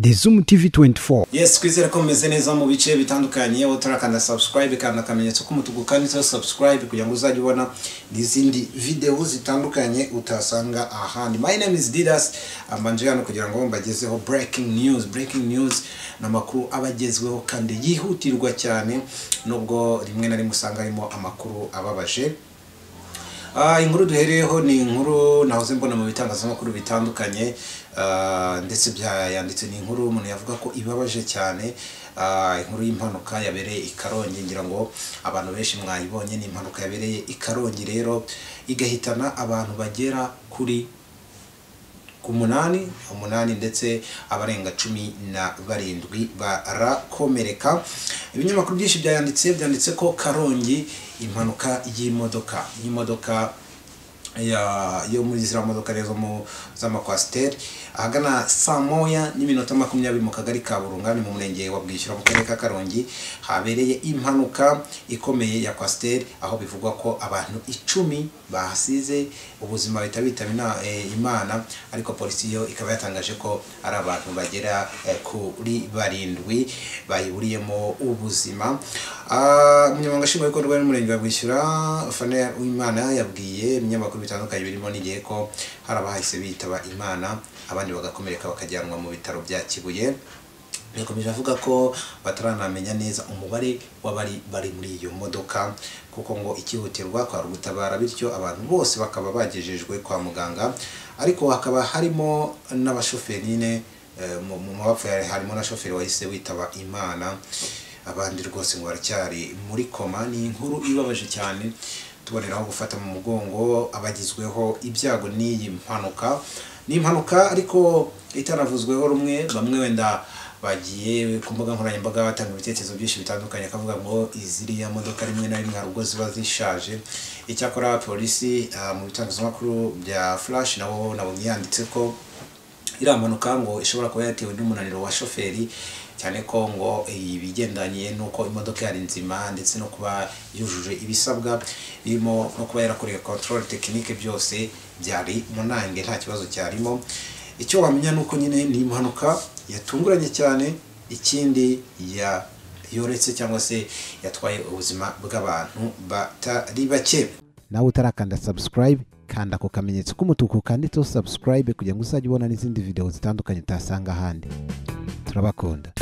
The Zoom TV 24 yes twizere ko mumeze neza mu bice bitandukanye aho turakanda subscribe kandi akamenyetso k'umutuku kanditseho subscribe kugira ngo uzajye ubona n'izindi videwo zitandukanye utasanga ahandi my name is didas ambanje hano kugira ngo mbagezeho breaking news breaking news ni amakuru aba agezweho kandi yihutirwa cyane nubwo rimwe na rimwe usanga harimo amakuru ababaje Ah, inkuru duhereyeho ni inkuru nahoze mbona mu bitangazamakuru bitandukanye ah, ndetse byayanditse ni inkuru umuntu yavuga ko ibabaje cyane Ah, inkuru y'impanuka yabereye i karongi ngira ngo abantu benshi mwayibonye ni impanuka yabereye i karongi rero igahitana abantu bagera kuri ku munani umunani ndetse abarenga cumi na barindwi barakomereka ibinyamakuru byinshi byayanditse byanditse ko karongi impanuka y'imodoka y'imodoka ya- yo muri ziriya modoka rero zo mu- z'amakwasiteri ahagana saa moya n'iminota makumyabiri mu kagari ka burunga ni mu murenge wa bwishyura mu karere ka karongi habereye impanuka ikomeye ya kwasiteri aho bivugwa ko abantu icumi bahasize ubuzima bahita bitaba ina- eh, imana ariko polisi yo ikaba yatangaje ko ari abantu bagera eh, kuri barindwi bayiburiyemo ubuzima Ah, umunyamabanga nshingwabikorwa n'umurenge wa bwishyura fana uwimana yabwiye ibinyamakuru bitandukanye birimo n'igihe ko hari abahise bitaba imana abandi bagakomereka bakajyanwa mu bitaro bya kibuye yakomeje avuga ko bataranamenya neza umubare w'abari bari muri iyo modoka kuko ngo ikihutirwa kwari ugutabara bityo abantu bose bakaba bagejejwe kwa muganga ariko hakaba harimo n'abashoferi nyine eh, mu mu mabapfa harimo na shoferi wahise witaba imana abandi rwose ngo baracyari muri koma ni inkuru ibabaje cyane tuboneraho gufata mu mugongo abagizweho ibyago n'iyi mpanuka ni impanuka ariko itaravuzweho rumwe bamwe wenda bagiye ku mbuga nkoranyambaga batanga ibitekerezo byinshi bitandukanye akavuga ngo iziriya modoka rimwe na rimwe hari ubwo ziba zishaje icyakora polisi ah, mu bitangazamakuru bya flash nabo nabonye yanditse ko iriya mpanuka ngo ishobora kuba yatewe n'umunaniro wa shoferi cyane ko ngo ibigendanye n'uko imodoka yari nzima ndetse no kuba yujuje ibisabwa birimo no kuba yarakoreye control tekinike byose byari munange nta kibazo cyarimo icyo wamenya ni uko nyine ni impanuka yatunguranye cyane ikindi ya yoretse cyangwa se yatwaye ubuzima bw'abantu batari bake nawe utarakanda subscribe kanda ako kamenyetso k'umutuku kanditseho subscribe kugira ngo uzajye ubona n'izindi video zitandukanye utasanga ahandi turabakunda